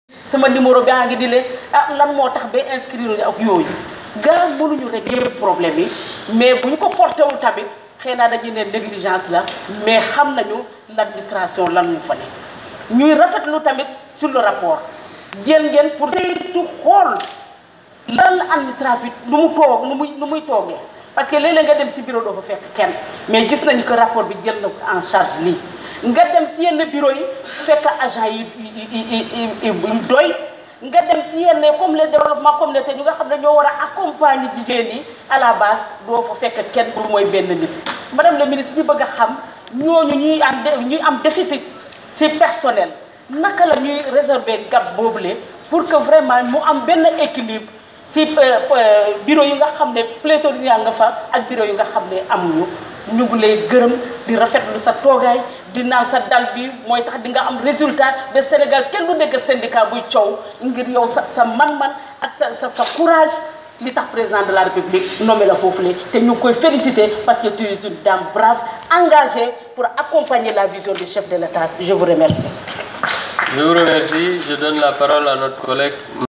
sama numéro gaa ngi di leen ah lan moo tax ba inscrire ak yooyu gaa mënuñu régler yëpp problème yi mais bu ñu ko porté wul tamit xëy na dañuy ne négligence la mais xam nañu l' administration lan mu fa ne ñuy rafetlu tamit sur le rapport jël ngeen pour saytu xool lan la administratif nu mu toog nu muy nu muy toogee parce que léeg-léeg nga dem si bureau doo fa fekk kenn mais gis nañu que rapport bi jël na en charge lii nga dem si yenn bureau yi fekk agent yi yi doy nga dem si yenn comme les développement communautaire ñu nga xam ne ñoo war a accompagner jigéen yi à la base doo fa fekk kenn pour mooy benn nit madame le ministre ñu bëgg a xam ñooñu ñuy am ñuy am déficit si personnel naka la ñuy réserver gap boobule pour que vraiment mu am benn équilibre si bureau yi nga xam ne pléthorique nga fa ak bureau yi nga xam ne amuñu ñu ngi lay gërëm di rafetlu sa toogaay di naan sa dal bi mooy tax di nga am résultat ba Sénégal kenn du dégg syndicat buy coow ngir yow sa sa man-man ak sa sa sa courage li tax président de la république nommé la foofu la te ñu ngi koy féliciter parce que tu es une dame brave engagée pour accompagner la vision du chef de l'État je vous remercie. Je vous remercie. Je donne la parole à notre collègue